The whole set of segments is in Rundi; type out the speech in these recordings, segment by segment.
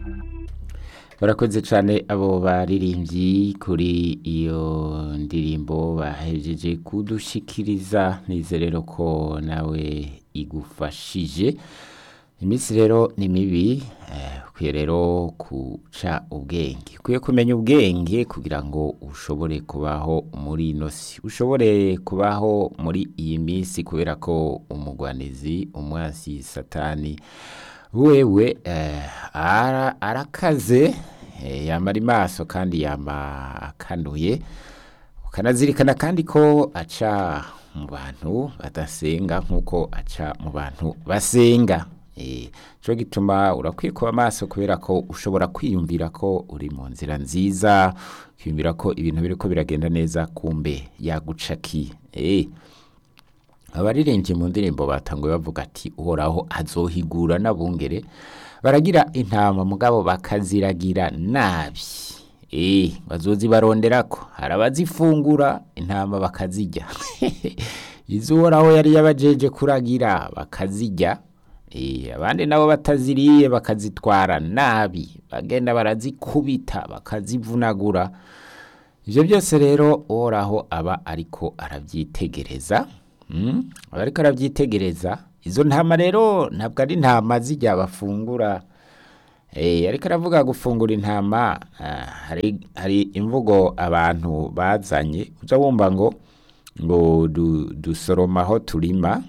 barakoze cyane abo baririmbyi kuri iyo ndirimbo bahejeje kudushikiriza nizerero ko nawe igufashije iminsi rero ni mibi eh, ukwiye rero guca ubwenge ukwiye kumenya ubwenge kugira ngo ushobore kubaho muri ino si ushobore kubaho muri iyi minsi kubera ko umugwanizi umwasi satani wewe eh, ara, arakaze eh, yamara imaso kandi yama akanuye ukanazirikana kandi ko aca mu bantu badasenga nk'uko aca mu bantu basenga eh, cyo gituma urakwiye kuba maso kubera ko ushobora kwiyumvira ko uri mu nzira nziza kwiyumvira ko ibintu biriko biragenda neza kumbe yagucakiye eh, abaririmbyi mu ndirimbo batanguye bavuga ati uhoraho azohigura n'abungere baragira intama mugabo bakaziragira nabi eh bazozibaronderako hari abazifungura intama bakazirya izo uhoraho yari yabajeje kuragira bakazirya eh abandi nabo bataziriye bakazitwara nabi bagenda barazikubita bakazivunagura ivyo byose rero uhoraho aba ariko aravyitegereza Mm, ariko arabyitegereza izo ntama rero ntabwo ari intama zijya bafungura eh ariko aravuga gufungura intama ah, hari hari imvugo abantu bazanye uza wumva ngo ngo du, dusoroma aho turima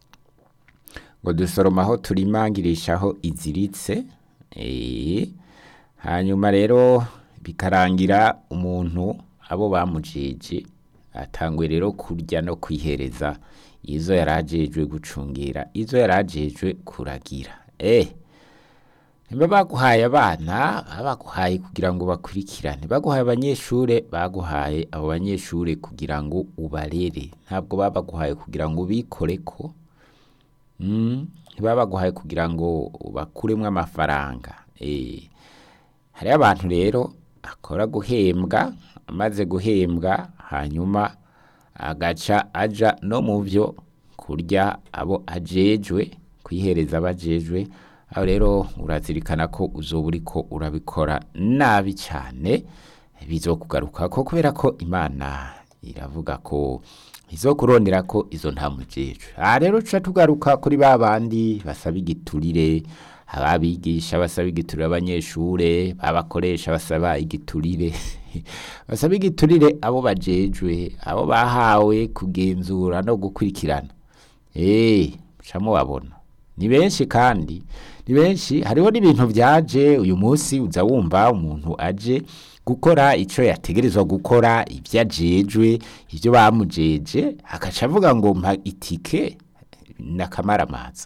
ngo dusoroma aho turima ngirishaho iziritse eh hanyuma rero bikarangira umuntu abo bamujije atangwe rero kurya no kwihereza izo yarajejwe gucungira izo yarajejwe kuragira eh niba baguhaye abana baguhaye kugira ngo bakurikirane baguhaye abanyeshure baguhaye abo banyeshure kugira ngo ubarere ntabwo babaguhaye kugira ngo ubikoreko mm, ntibabaguhaye kugira ngo bakuremwo amafaranga eh hariho abantu rero akora guhembwa amaze guhembwa hanyuma agaca aja no mu byo kurya abo ajejwe kwihereza abajejwe aho rero urazirikana ko uzoba uriko urabikora nabi cyane bizokugaruka ko kubera ko imana iravuga ko izokurondera ko izo ntamujejwe aha rero tuca tugaruka kuri ba bandi basaba igiturire ababigisha basaba igiturire abanyeshure babakoresha basaba igiturire basaba igiturire abo bajejwe abo bahawe kugenzura no gukurikirana eh mucamo babona ni benshi kandi ni benshi hariho n'ibintu byaje uyu munsi uza wumva umuntu aje gukora ico yategerezwa gukora ibyo ajejwe ibyo bamujeje akaca avuga ngo mpa itike nakamaramaza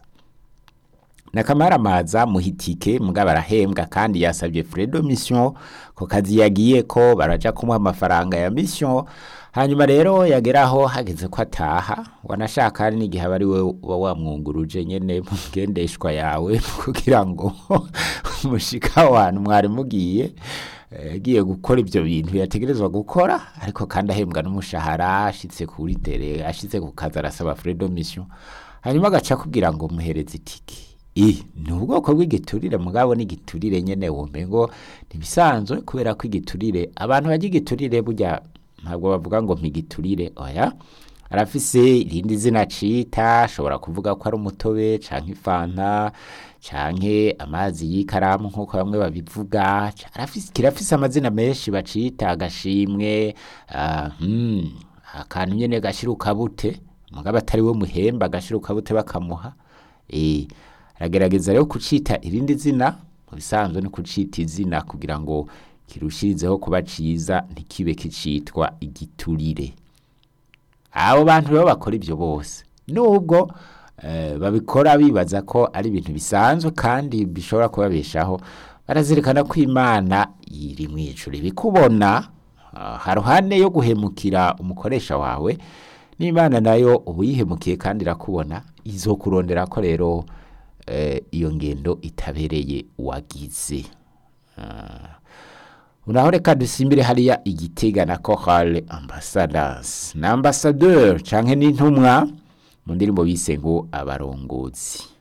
nakamaramaza muhitike mugabo arahembwa kandi yasabye fredo mission ko kazi yagiye ko baraja kumuha amafaranga ya mission hanyuma rero yageraho hageze ko ataha wanashaka hari n'igihe aba ari we uba wamwunguruje nyene mu ngendeshwa yawe kugira ngo mushika wantu mwari mugiye yagiye gukora ibyo bintu yategerezwa gukora ariko kandi ahembwa n'umushahara ashitse kuri tere ashitse ku kazi arasaba fredo mission hanyuma agaca kugira ngo muhereze itike i ni ubwoko bw'igiturire mugabo n'igiturire nyene womengo ntibisanzwe kubera ko igiturire abantu bajya igiturire burya ntabwo bavuga ngo mpigiturire oya arafise irindi zina cita ashobora kuvuga ko ari umutobe canke ifanta canke amazi y'ikaramu nk'uko bamwe babivuga arafise kirafise amazina menshi bacita agashimwe uh, hmm, akantu nyene gashira ukabute mugabo atari we muhemba gashira ukabute bakamuha eh aragerageza rero kucita irindi zina mu bisanzwe no kucita izina kugira ngo kirushirizeho kuba ciza ntikibe kicitwa igiturire abo bantu rero bakora ibyo bose nubwo eh, babikora bibaza ko ari ibintu bisanzwe kandi bishobora kubabeshaho barazirikana ko imana iri mu ijuru ibikubona uh, haruhande yo guhemukira umukoresha wawe n'imana nayo uba uyihemukiye kandi irakubona izokurondera ko rero iyo ngendo itabereye wagize unaho reka dusimbire hariya igitega na korale ambasadasi na ambasaderi canke n'intumwa mu ndirimbo bise ngo abarongozi